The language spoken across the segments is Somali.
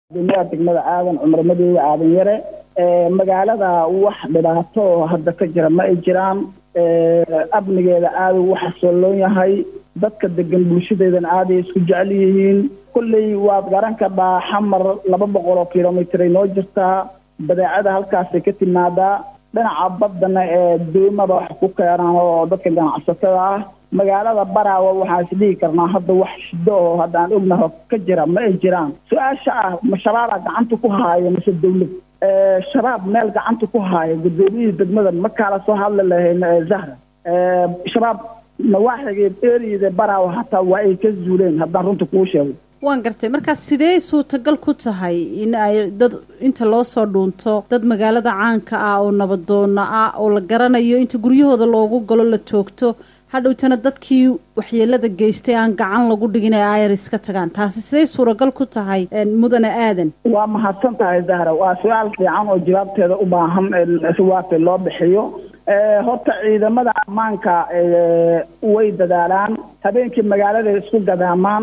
guddoomiyaha degmada aadan cumar madoobe aadan yare magaalada wax dhibaato oo hadda ka jira ma ay jiraan amnigeeda aada ugu xasooloon yahay dadka degan bulshadeedana aaday isku jecel yihiin kolley waad garan kadhaa xamar laba boqol oo kilomitr ay noo jirtaa badeecada halkaasay ka timaadaa dhinaca baddana ee doomada wax ku keenaan oo dadka ganacsatada ah magaalada baraawa waxaan isdhihi karnaa hadda wax shido oo haddaan ognaho ka jira ma ay jiraan su-aasha ah ma shabaabaa gacanta ku haayo mise dawlad shabaab meel gacanta ku haayo guddoomiyihii degmada ma kaala soo hadli lahayn zahra shabaab nawaaxiga eriyada baraawa hataa waa ay ka zuuleen haddaan runta kuu sheego waan gartay markaas sidee suurtagal ku tahay in ay dad inta loo soo dhuunto dad magaalada caanka ah oo nabadoona ah oo la garanayo inta guryahooda loogu galo la toogto hadhowtana dadkii waxyeelada geystay aan gacan lagu dhigin ee airis ka tagaan taasi siday suuragal ku tahay mudane aadan waa mahadsan tahay zahra waa su-aal fiican oo jawaabteeda u baahan siwaabta loo bixiyo horta ciidamada ammaanka way dadaalaan habeenkii magaalada isku gadaamaan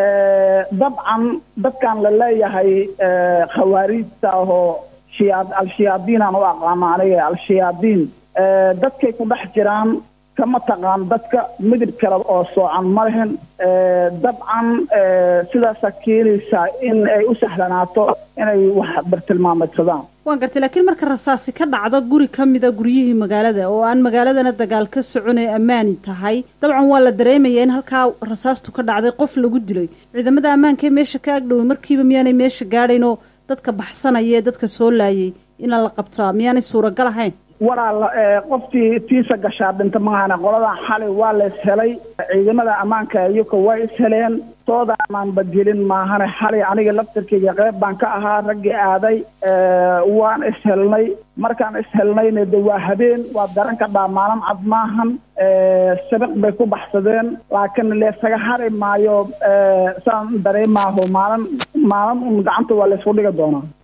dabcan dadkan la leeyahay khawaariijta ahoo shiyaa al-shayaadiin aan u aqaano aniga al-shayaadiin dadkay ku dhex jiraan kama taqaan dadka midib kale oo soocan ma lehen dabcan sidaasa keenaysaa in ay u sahlanaato inay wax bartilmaameedsadaan waan gartay laakiin marka rasaasi ka dhacdo guri ka mida guryihii magaalada oo aan magaaladana dagaal ka socon ee ammaani tahay dabcan waa la dareemaya in halkaa rasaastu ka dhacday qof lagu dilay ciidamada ammaanka ee meesha ka agdhoway markiiba miyaanay meesha gaadhayn oo dadka baxsanaya ee dadka soo laayay inaan la qabtaa miyaanay suuragal ahayn walaal qoftii tiisa gashaa dhinta maahana qoladan xalay waa la is helay ciidamada ammaanka iyoka waa is heleen tooda amaan badgelin maahane xalay aniga laftarkeyga qeyb baan ka ahaa raggii aaday waan is helnay markaan is helnayna de waa habeen waad garan kadhaa maalin cad maahan sabiq bay ku baxsadeen laakiin leesaga hari maayo saan dareemaaho maalin maalin un gacanta waa laysku dhigi doonaa